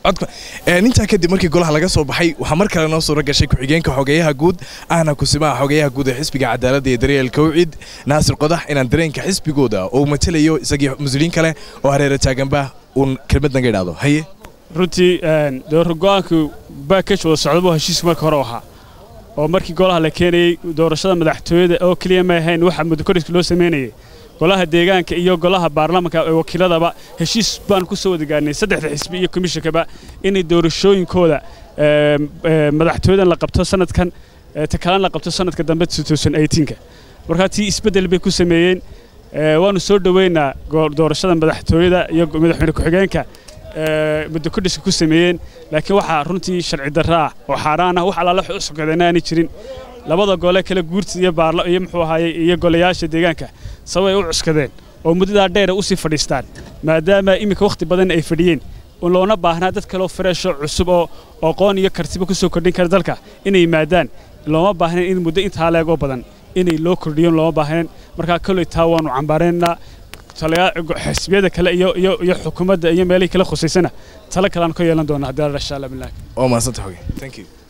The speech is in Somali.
codka intaa kadib markii golaha laga soo baxay waxaa mar kale noo suura gashay ku-xigeenka xogeeyaha guud ahna kusimaha xogeeyaha guud ee xisbiga cadaaladda iyo daryeelka wicid naasir qodax inaan dareenka xisbigooda oo matelayo isagii mas-uuliyiin kale oo hareera taaganba uun kelmad naga idhaahdo haye runtii go-aanku baakash wada socdabuu heshiisku marka hore ahaa oo markii golaha la keenayey doorashada madaxtooyada oo keliya ma ahayn waxa muddokorhiska loo samaynayay golaha deegaanka iyo golaha baarlamaanka ee wakiiladaba heshiis baan ku soo wada gaarnay saddexda xisbi iyo komishinkaba inay doorashooyinkooda madaxtooyadan la qabto sanadkan ta kalena la qabto sanadka dambe ka markaa tii isbeddel bay ku sameeyeen waanu soo dhoweynaa doorashada madaxtooyada iyo madaxweyne ku-xigeenka muddo kordhiska ku sameeyeen laakiin waxaa runtii sharci darra ah oo xaaraan ah wax allaala wax u socodana aanay jirin labada gole kale guurta iyo baarla iyo muxuu ahaayey iyo golayaasha deegaanka sabab ay u cuskadeen oo muddadaa dheer ay u sii fadhiistaan maadaama iminka wakhti badan ay fadhiyeen loona baahnaa dad kaleo freesho cusub oo aqoon iyo kartiba ku soo kordhin kara dalka inay yimaadaan looma baahnayn in muddo intaa leegoo badan inay loo kordhiyo looma baahnayn markaa kolley taa waanu cambaaraynaa xisbiyada kale iyo iyo xukuumadda iyo meelihii kala khusaysana talo kaleaan ka yeelan doonaa haddii alla insha allah bilaah waa mahadsantahay thank you